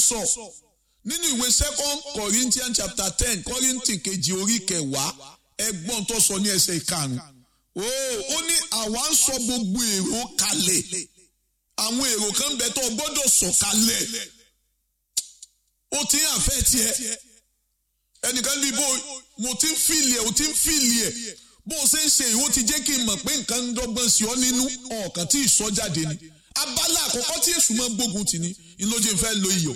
sọ nínú ìwé second Corinthians chapter ten Kọ́ríńtì kejì orí kẹwàá ẹgbọ́n tó sọ ní ẹsẹ̀ ìkarùn-ún ó ní àwa ń sọ gbogbo èrò kalẹ̀ àwọn èrò kan bẹ tó gbọ́dọ̀ sọ kalẹ̀ ó ti ń àfẹ́ tiẹ̀ ẹnìkan bíi bó mo ti ń fìlì ẹ̀ o ti ń fìlì ẹ̀ bó o ṣe ń ṣe ìwọ ti jẹ́ kí n mọ̀ pé nǹkan ń dọ́gbọ́n sí ọ nínú ọ̀kan tí ìsọ jáde ni abala àkọ́kọ́ tí èṣù máa ń gbógun tì ní ìlójú ìfẹ́ lo iyọ̀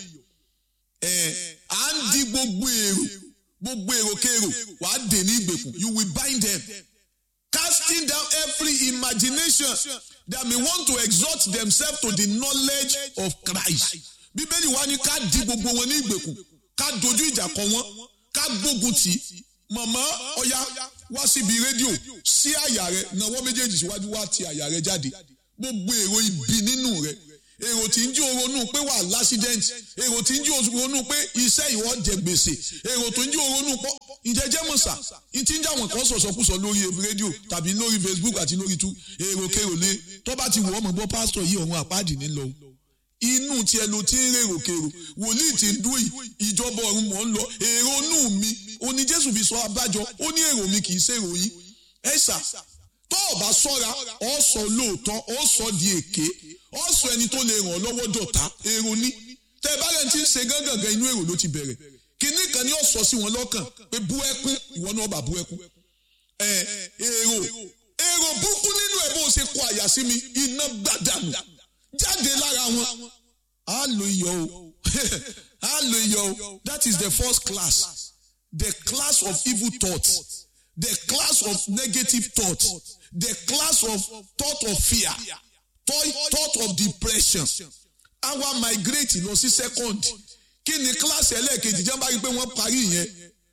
ẹ̀ à ń di gbogbo èrò gbogbo èrò kéèrò wà á dè ní ìgbèkùn you will bind them casting down every imagination that may want to exalt themselves to the knowledge of Christ bíbélì wa ní ká di gbogbo wọn ní ìgbèkùn ká dojú ìjà kọ wọn ká gbógun tì í mọ̀mọ́ ọ̀ya wá síbi rédíò sí àyà rẹ náwó méjèèjì síwájú wá ti àyà rẹ jáde gbogbo èrò ibi nínú rẹ èrò tí ń jí oronú pé wà lásídẹ́ǹtì èrò tí ń jí oronú pé iṣẹ́ ìwọ jẹ gbèsè èrò tó ń jí oronú pọ́ ìjẹ́jẹ́ mọ̀sà ìtí ń jà wọ́n kan sọ̀sọ́kùsọ lórí rédíò tàbí lórí Facebook àti lórí tú èrò kèrò lé tó bá ti wọ́ ọmọ gbọ́ pásítọ̀ yìí ọ̀run àpáàdì nílò inú tiẹ̀ ló ti ń rèrò kèrò wòlíì tí ń dún yìí ìjọba ọ̀run mọ̀ ń lọ èrò inú mi ó ní Jésù fi sọ abájọ ó ní èrò mi kì í ṣèrò yín ẹ̀sà tó o bá sọ́ra ọ sọ lóòótọ́ ọ sọ di èké ọ sọ ẹni tó lè ràn ọ́ lọ́wọ́ dọ̀tá èrò ní tẹ ẹ bá rẹ̀ ti ń ṣe gángan inú èrò ló ti bẹ̀rẹ̀ kínní kan ni ó sọ sí wọn lọ́kàn pé bú ẹkún ìwọ náà bá bú ẹkún ẹ èrò èrò burúkú nínú ẹ bó o ṣe kọ àyà sí mi iná gbàdánù jáde lára wọn á lo iyọ̀ o á lo iyọ̀ o that is the first class the class of evil thoughts the class of negative thoughts the class of thought of fear thought of depression àwa migrate lọ sí second kí ni class ẹlẹ́ẹ̀kejì jẹ́ bá rí i pé wọ́n parí yẹn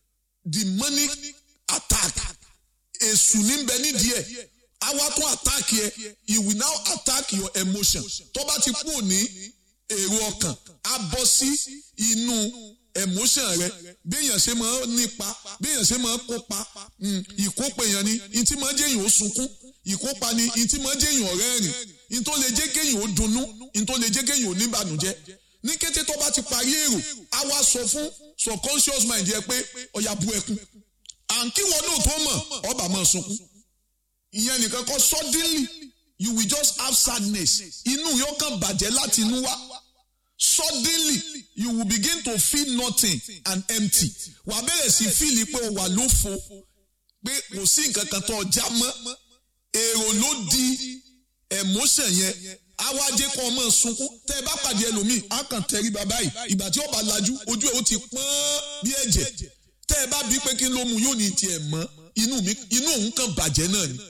demonic attack èṣù níbẹ̀ nídìí ẹ̀ àwa tún attack yẹ he will now attack your emotion tó bá ti kú ní èrò ọkàn á bọ́ sí inú emotion rẹ béèyàn ṣe máa nípa béèyàn ṣe máa kópa ìkópa èèyàn ni ìtí máa jẹ́ èèyàn ó sunkún ìkópa ni ìtí máa jẹ́ èèyàn rẹ́rìn ìtó lè jẹ́ kéèyàn ó dunnú ìtó lè jẹ́ kéèyàn ó níbànújẹ́ ní kété tó bá ti parí èrò á wá sọ fún subconscious mind yẹ pé ọ̀yà bu ẹkún à ń kí wọn náà tó mọ̀ ọba máa sunkún ìyẹn nìkan kọ́ suddenly you will just have sadness inú yóò kàn bàjẹ́ láti inú wá suddenly you will begin to feel nothing and empty wà á bẹ̀rẹ̀ sí fíìlì pé o wà lófo pé kò sí nǹkan kan tó ọjà mọ́ èrò ló di emotion yẹn awájẹ kan ọmọ sunkún tẹ ẹ bá pàdé ẹlòmíì á kàn tẹrí bàbá yìí ìgbà tí ó bá lajú ojú ẹ ó ti pọ́n bí ẹ̀jẹ̀ tẹ ẹ bá bí pé kí ló mu yóò ní tiẹ̀ mọ́ inú mi inú òun kàn bàjẹ́ náà ni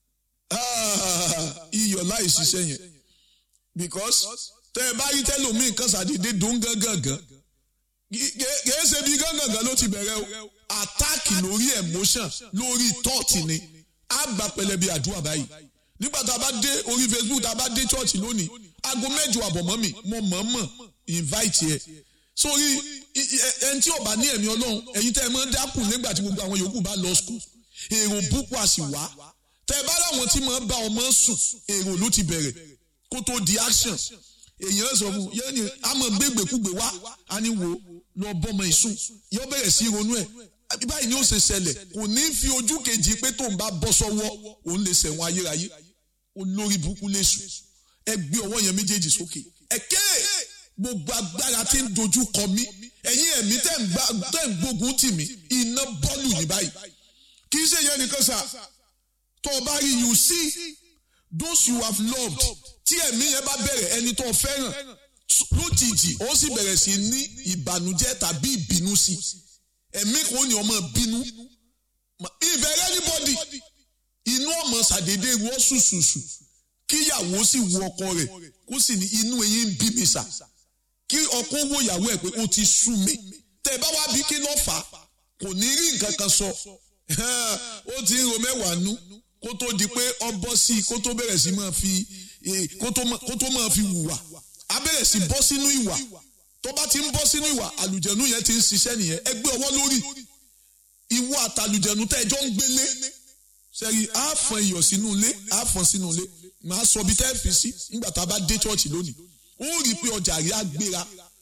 iyọ̀ láì ṣiṣẹ́ yẹn because tẹ ẹ bá rí tẹlòmíì kan ṣàdédé dùn gángangan kìí ṣe bí gángangan ló ti bẹ̀rẹ̀ o àtáàkì lórí emotion lórí thought ni á gbà pẹlẹbi àdúrà báyìí nígbà tá a bá dé orí Facebook tá a bá dé church lónìí aago mẹ́jọ àbọ̀mọ́ mi mo mọ̀ọ́mọ̀ invite yẹ sórí ẹni tí ó bá ní ẹ̀mí ọlọ́run ẹ̀yin tẹ́ ẹ máa ń dákùn nígbà tí gbogbo àwọn yòókù bá lọ school èrò búkú àsìwá tẹ́ ẹ bá láwọn tí máa ń bá ọmọ sùn èrò ló ti bẹ̀rẹ̀ kó tó di action èèyàn sọ fún yẹn ni a máa gbégbèkúgbè wá a ní wo lọ bọ́mọ ìsùn yóò bẹ̀rẹ̀ sí ronú ẹ̀ báyìí ni ó ṣe ṣẹlẹ̀ kò ní fi ojú kejì pé tóun bá bọ́ sọ́wọ́ òun lè ṣẹ̀wọ̀n ayérayé olórí burúkú léṣu ẹ gbé ọwọ́ yẹn méjèèjì sókè ẹ̀kẹ́ gbogbo agbára tí ń dojú kọ mí ẹ̀yin ẹ̀mí tẹ̀ ń gbógun tì mí iná bọ́ọ̀lù ní báyìí kì í ṣe yẹn nìkan sà tó o bá rí you see those you have loved tí ẹ̀mí yẹn bá bẹ̀rẹ̀ ẹni tó fẹ́ràn lójijì ó sì bẹ̀rẹ̀ sí ní ìbànújẹ́ tàbí ìbínú sí ẹ̀mí kò ní ọmọ bínú ìbẹ̀rẹ̀ anybody inú ọmọ ṣàdédé wọ́ ṣùṣùṣù kíyàwó sì wo ọkọ rẹ̀ kó sì ní inú eyín ń bí mi sà kí ọkọ wo ìyàwó ẹ̀ pé ó ti sú mi tẹ̀ bá wá bí kí ló fà á kò ní rí nǹkan kan sọ ó ti ń ro mẹ́wàá nú kó tó di pé ọ bọ́ sí i kó tó bẹ̀rẹ̀ sí máa fi kó tó máa fi hùwà á bẹ̀rẹ̀ sí bọ́ sínú ìwà tó bá ti ń bọ́ sínú ìwà àlùjẹ̀nu yẹn ti ń ṣiṣẹ́ nìyẹn ẹ gbé ọwọ́ lórí ìwọ àtàlùjẹ̀nu tẹ́ ẹjọ́ ń gbélé sẹ́yìn á fọn iyọ̀ sínú ilé á fọn sínú ilé màá sọ bí tẹ́ fi sí nígbà tá a bá dé chọ́ọ̀chì lónìí ó rí i pé ọjà rí agbéra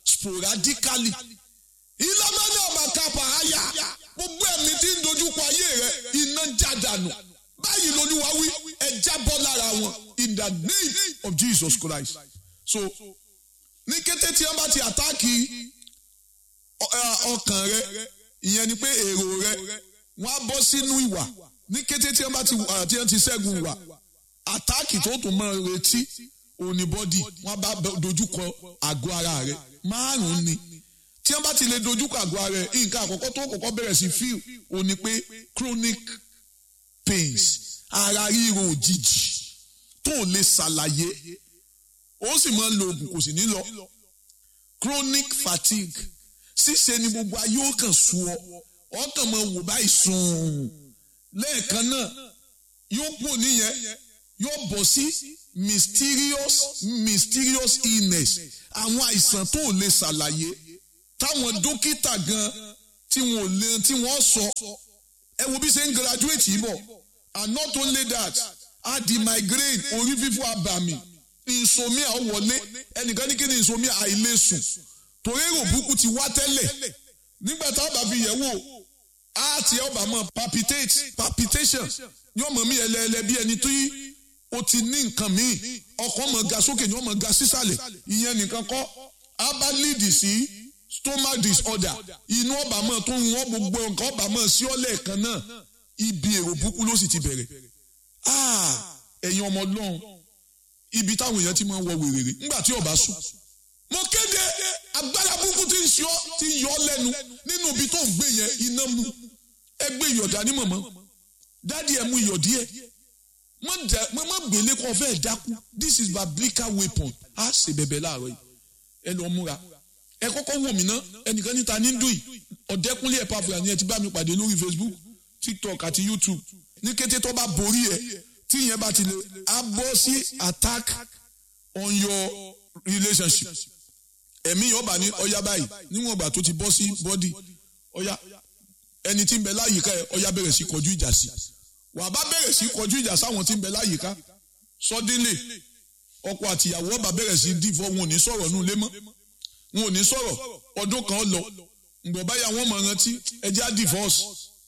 sporadically ìlànà àbàkàpà àyà gbogbo ẹ̀mí tí ń dojúkọ ayé rẹ iná jádànù báyìí lolúwa wí ẹ jábọ́ lára wọn in the name of Jesus Christ so ní kété tí wọ́n bá ti àtáàkì ọkàn rẹ ìyẹn ni pé èrò rẹ wọ́n á bọ́ sínú ìwà ní kété tí wọ́n bá ti tí wọ́n ti ṣẹ́gun ìwà àtáàkì tó tún máa retí òní bọ́dì wọ́n bá dojúkọ àgọ́ ara rẹ márùn-ún ni tí wọ́n bá ti lè dojúkọ àgọ́ ara rẹ nǹkan àkọ́kọ́ tó kọ́kọ́ bẹ̀rẹ̀ sí fíl òní pé chronic pains ara ríro òjijì tó lè ṣàlàyé ó sì máa ń lo oògùn kò sì ní lọ chronic fatigue ṣíṣe ni gbogbo ayé ó kàn sú ọ ọkàn máa wò báyìí sùn lẹ́ẹ̀kan náà yóò pò níyẹn yóò bọ̀ sí mysterious mysterious illness àwọn àìsàn tó lè ṣàlàyé táwọn dókítà gan tí wọn ò lè tí wọ́n sọ ẹ wo bí ṣe ń graduate yìí bọ̀ and not only that a di migraine orí fífọ́ abàmì insomnia ó wọlé ẹnìkan ní kí ni insomnia àìlèsùn torí èrò burúkú ti wá tẹ́lẹ̀ nígbà tá a bá fi yẹ̀ wò á ti ọba mọ palpitate palpitation yóò mọ̀ mí ẹlẹ́ẹ̀lẹ́ bí ẹni tó yí o ti ní nǹkan míì ọkàn mọ̀ ga sókè ni wọ́n mọ̀ ga sísàlẹ̀ ìyẹn nìkan kọ́ á bá lead sí stomach disorder inú ọba mọ̀ tó ń wọ́n gbogbo nǹkan ọba mọ̀ sí ọ́lẹ̀ kan náà ibi èrò burúkú ló sì ti bẹ̀rẹ̀ ẹ̀yin ọmọ ọlọ́run ibi táwọn èèyàn ti máa ń wọ wèrèrè nígbà tí ọba sùn mo kéde agbára burúkú tí ń ṣe ọ tí ń yọ ọ lẹ́nu nínú ibi tó ń gbé yẹn iná mu ẹ gbé ìyọ̀dá ní mọ̀mọ́ dádì ẹ mú iyọ̀ díẹ̀ mo má gbélé kó fẹ́ dákú this is biblical weapon á ṣe bẹ̀bẹ̀ láàárọ̀ yìí ẹ lọ múra ẹ kọ́kọ́ wò mí ná ẹnìkan níta ní dùn yìí ọ̀dẹ́kúnlé ẹ̀ pàfùrà ni ẹ ti bá mi pàdé lórí Facebook TikTok àti YouTube ní kété tó bá borí ẹ tí ìyẹn bá ti lè á bọ́ sí attack on your relationship ẹ̀mí yọba ní ọya báyìí níwọ̀n ìgbà tó ti bọ́ sí bọ́dì ọya ẹni tí ń bẹ láyìíká ẹ ọya bẹ̀rẹ̀ sí kọjú ìjà sí wà á bá bẹ̀rẹ̀ sí kọjú ìjà sáwọn tí ń bẹ láyìíká suddenly ọkọ àtìyàwó ọba bẹ̀rẹ̀ sí dìfọ́ wọn ò ní sọ̀rọ̀ nù lé mọ́ wọn ò ní sọ̀rọ̀ ọdún kan lọ ǹgbọ̀n báyà wọ́n mọ̀ rántí ẹjẹ́ á divorce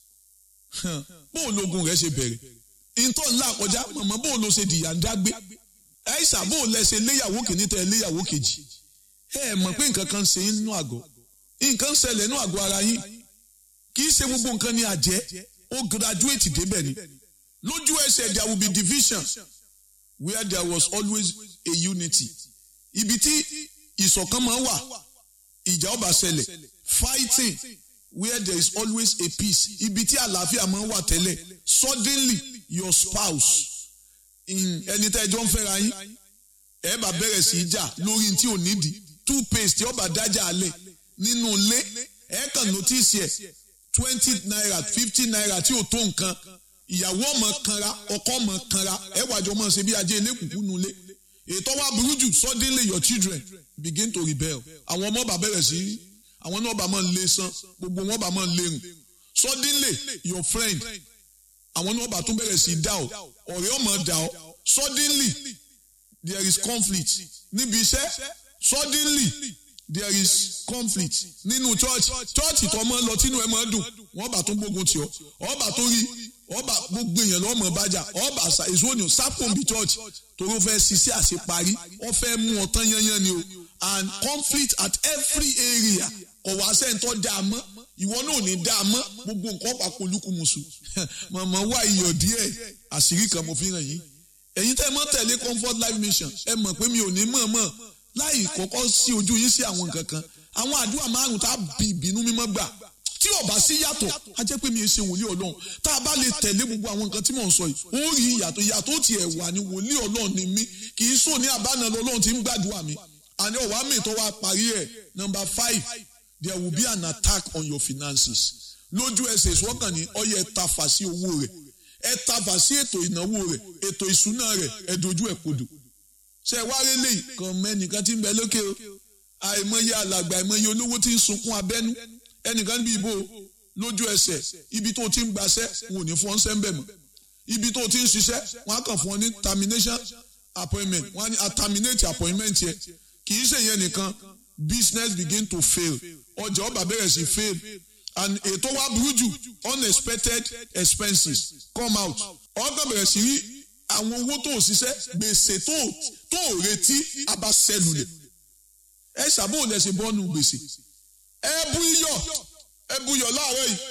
bóun lógun rẹ̀ ṣe bẹ̀rẹ̀ ìtọ́ ńlá kọjá mọ̀mọ́ bóun ló ṣe dìyà ń dágbé ẹ̀ṣà bóun lẹ ṣe léyàwó kìíní tẹ léyàwó kejì ẹ mọ̀ pé nǹkan kan ṣe nínú àgọ́ nǹkan ṣẹlẹ̀ nínú àgọ́ ara yín kì í ṣe gbogbo nǹkan ní àjẹ́ ó graduate débẹ̀ ni lójú ẹsẹ̀ there will be division where there was always a unity ibi tí ìṣọ̀kan máa ń wà ìjà ó bá ṣẹlẹ̀ fighting where there is always a peace ibi tí àlàáfíà máa ń wà tẹ́lẹ̀ suddenly your spouse ẹni tẹ́ ẹjọ́ ń fẹ́ra yín ẹ bá bẹ̀rẹ̀ sí í jà lórí tí ò nídìí toothpaste ọba dájà alẹ̀ nínú ilé ẹ kàn notice ẹ̀ twenty naira fifty naira tí ò tó nǹkan ìyàwó ọmọ kanra ọkọ ọmọ kanra ẹ wàjọ ọmọ ṣe bí ajé elékùnkù nulẹ̀ ètò wa burú jù suddenly your children begin to rebel àwọn ọmọ bá bẹ̀rẹ̀ sí àwọn náà bá máa ń lé san gbogbo wọn bá máa ń lérùn suddenly your friend àwọn náà bá tún bẹ̀rẹ̀ sí dá ọ ọ̀rẹ́ ọmọ dá ọ suddenly there is conflict níbi iṣẹ́ suddenly there is conflict nínú church church tó máa ń lọ tínú ẹ máa ń dùn wọ́n bá tún gbógun tì ọ́ ọba tó rí ọba gbogbo èèyàn lọ́mọ bájà ọba èso òní sápòǹbì church torí ó fẹ́ ṣiṣẹ́ àṣeparí ó fẹ́ mú ọtán yányán ni o and conflict at every area kò wá sẹ́ńtọ́ dá a mọ́ ìwọ náà ò ní dá a mọ́ gbogbo nǹkan pàpọ̀ olúkúmuṣu màmá wá iyọ̀ díẹ̀ àṣírí kan mo fi hàn yín ẹ̀yin tẹ́ ẹ mọ́ tẹ̀lé comfort life mission ẹ mọ̀ pé mi ò ní mọ̀ mọ̀ láì kọ́kọ́ sí ojú yín sí àwọn nǹkan kan àwọn àdúrà márùn tá a bí ìbínú mímọ́ gbà tí ò bá sí yàtọ̀ a jẹ́ pé mi ò ṣe wòlíì ọlọ́run tá a bá lè tẹ̀lé gbogbo àwọn nǹkan tí mò ń sọ yìí ó rí ìyàtọ̀ ìyàtọ̀ tí ẹ̀ wà ní wòlíì ọlọ́run ni mí kì í sọ ní àbánà lọ́lọ́run tí ń gbàdúrà mi àní ọ̀wá mi tó wá parí ẹ̀ number five there will be an attack on your finances lójú ẹsẹ̀ ìṣọ́kàn ní ọyẹ ẹ tafà sí owó rẹ̀ ẹ tafà sí ètò ìnáwó rẹ̀ ètò ìṣúná rẹ̀ ẹ dojú ẹ̀ kodò ṣe wáyé lè kàn mẹ́nìkan tí ń bẹ lókè o àìmọye alàgbà àìmọye olówó tí ń sunkún abẹ́nú ẹnìkan níbi ìbò lójú ẹsẹ̀ ibi tó ti ń gbaṣẹ́ wọn ò ní fún ọ sẹ́ńbẹ̀ mọ́ ibi tó ti ń ṣiṣẹ́ wọn á kàn fún ọ ní termination appointment wọn á ní a terminate appointment yẹ kì í ṣe yẹn nìkan business begin to fail ọjà ọba bẹ̀rẹ̀ sí fail and ètò wa burú jù unexpected expenses come out ọkàn bẹ̀rẹ̀ sí rí àwọn owó tó ṣiṣẹ́ gbèsè tó tó retí abasẹ́lulẹ̀ ẹ ṣàbò lẹ́sìn bọ́ọ̀nù gbèsè ẹ bú iyọ̀ ẹ bú iyọ̀ láàárọ̀ yìí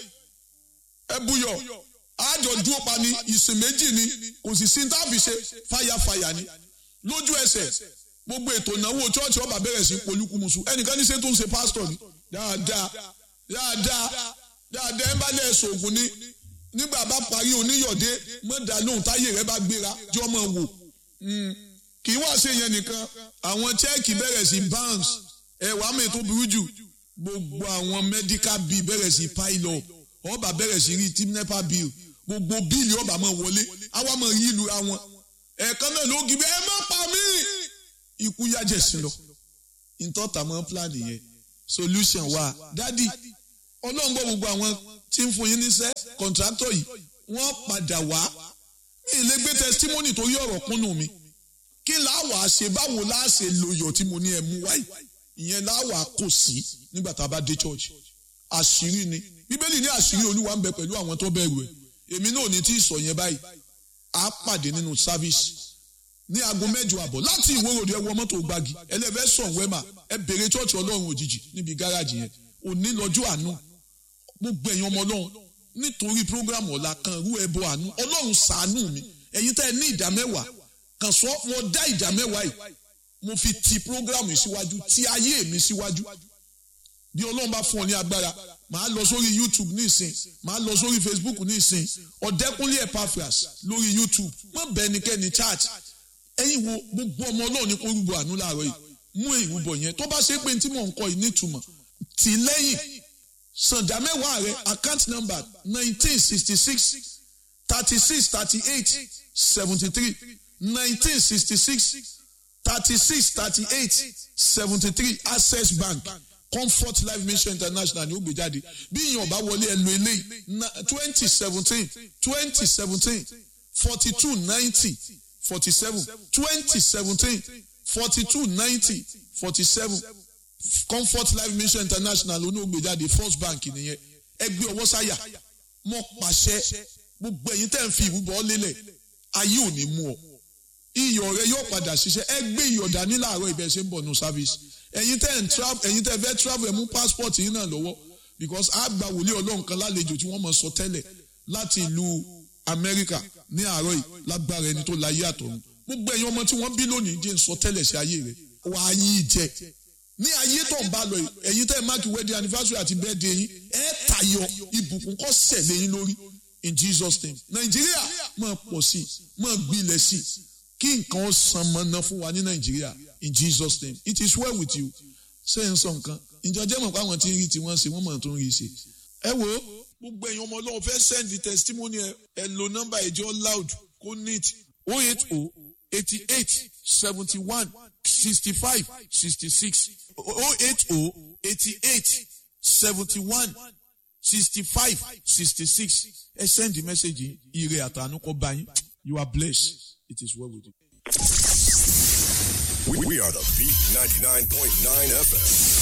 ẹ bú iyọ̀ àjọ dúró pa ni ìsìn méjì ni kò sì sí táàbì ṣe fàyàfàyà ni lójú ẹsẹ̀ gbogbo ètò ìnáwó chọ́ọ̀chì ọba bẹ̀rẹ̀ sí polúkúmuṣu ẹnìkan ní ṣe tó ń ṣe pásítọ̀ ni dáadáa dáadáa dáadáa ẹ bá lẹ̀ ṣoògùn ni nígbà bá parí oníyọ̀dé mọ̀dà lóhùn táyé rẹ bá gbéra jọ́ mọ̀ wò kì í wá ṣe yẹn nìkan àwọn chẹ́ẹ̀kì bẹ̀rẹ̀ sí bounce ẹ̀wà mi tó burú jù gbogbo àwọn medical bill bẹ̀rẹ̀ sí pile up ọba bẹ̀rẹ̀ sí rí team nepa bill gbogbo bíìlì ọba máa wọlé àwa máa yí ìlú àwọn ẹ̀ẹ̀kan náà ló gbé ẹ má pa mí ikú yájẹ̀ sí lọ ìtọ́ta mọ́ plan yẹn solution wà dádì ọlọ́run gbọ́ gbogbo àwọn tí ń fún yín níṣẹ́ kọ̀ǹtrátọ̀ yìí wọ́n padà wá mi ì lè gbé testimony torí ọ̀rọ̀ kúnnù mi kí láwà ṣe báwo láà ṣe lòyọ̀ tí mo ní ẹ mú wáyé ìyẹn láwà kò sí nígbà tá a bá dé church àṣírí ni bíbélì ní àṣírí olúwa ń bẹ pẹ̀lú àwọn tó bẹ̀rù ẹ̀ èmi náà ò ní tí ì sọ yẹn báyìí a pàdé nínú service ní aago mẹ́jọ àbọ̀ láti ìwórodò ẹ wọ mọ́tò gbági ẹlẹ́fẹ́ sàn wẹ́mà ẹ bèrè church ọlọ́run òjijì níbi gáràjì yẹn òní lọ́jọ́ àánú gbogbo ẹ̀yin ọmọ ọlọ́run nítorí program ọ̀la kan rú ẹbọ àánú ọlọ́run ṣàánú mi ẹ̀yin tẹ́ ẹ ní ìdá mẹ́wàá kan sọ mo dá ìdá mẹ́wàá yìí mo fi ti program yìí síwájú ti ayé mi síwájú bí ọlọ́run bá fún ọ ní agbára màá lọ sórí youtube ní ìsìn màá lọ sórí facebook ní ìsìn ọ̀dẹ́kúnlé epaphras lórí youtube má bẹ ẹnikẹ́ni chat ẹ̀yin wo gbogbo ọmọ ọlọ́run ní kó rúbọ àánú láàárọ̀ yìí mú ìrúbọ yẹn tó bá ṣe pé tí mò ń kọ yìí nítumọ̀ tì lẹ́yìn sànjà mẹ́wàá rẹ account number nineteen sixty six thirty six thirty eight seventy three nineteen sixty six thirty six thirty eight seventy three access bank comfort life mission international ni ó gbé jáde bí ìyẹn ọba wọlé ẹ lo eléyìí twenty seventeen twenty seventeen forty two ninety forty seven twenty seventeen forty two ninety forty seven comfort life mission international ló ní ó gbé jáde first bank nìyẹn ẹgbẹ́ ọwọ́ sáyà mọ́ pàṣẹ gbogbo ẹ̀yin tẹ́ ń fi ìrúbọ lélẹ̀ ayé ò ní mú ọ iyọ̀ rẹ yóò padà ṣiṣẹ́ ẹ gbé iyọ̀ dání láàárọ̀ ibẹ̀ ṣe ń bọ̀ nù service ẹ̀yin tẹ́ ń travel ẹ̀yin tẹ́ fẹ́ travel ẹ̀ mú passport yín náà lọ́wọ́ because a gba wòlíì ọlọ́run kan lálejò tí wọ́n mọ̀ sọ tẹ́lẹ̀ láti ìlú Amẹ́ríkà ní àárọ̀ yìí lágbára ẹni tó láyé àtọ̀run gbogbo ẹ̀yin ọmọ tí wọ́n bí lónìí jẹ́ ń sọ tẹ́lẹ̀ sí ayé rẹ̀ wàá yí jẹ ní ayé tó ń bá lọ yìí ẹ̀yin tẹ́ máàkì wedding anniversary àti birthday yín ẹ̀ tayọ ìbùkún kọ́ sẹ̀lẹ̀ yín lórí in Jesus name Nàìjíríà máa pọ̀ sí máa gbilẹ̀ sí kí nǹkan san mọ́ná fún wa ní Nàìjíríà in Jesus name it is well with you ṣé n sọ nǹkan ìjọ jẹ́ mọ̀ pé àwọn tí ń rí tí wọ́n ṣe wọ́n mọ̀ tó ń rí ṣe. ẹ wo gbogbo ẹ̀yin ọmọ ọlọ́run fẹ́ send the testimony ẹ ẹ lo nọ́mbà ìjọ loud kó neat oh eight oh eighty eight seventy one sixty five sixty six oh eight oh eighty eight seventy one sixty five sixty six ẹ send the message yìí ire àtànú kó bá yín you are blessed it is well with you. We, we are the Beat 99.9 FM.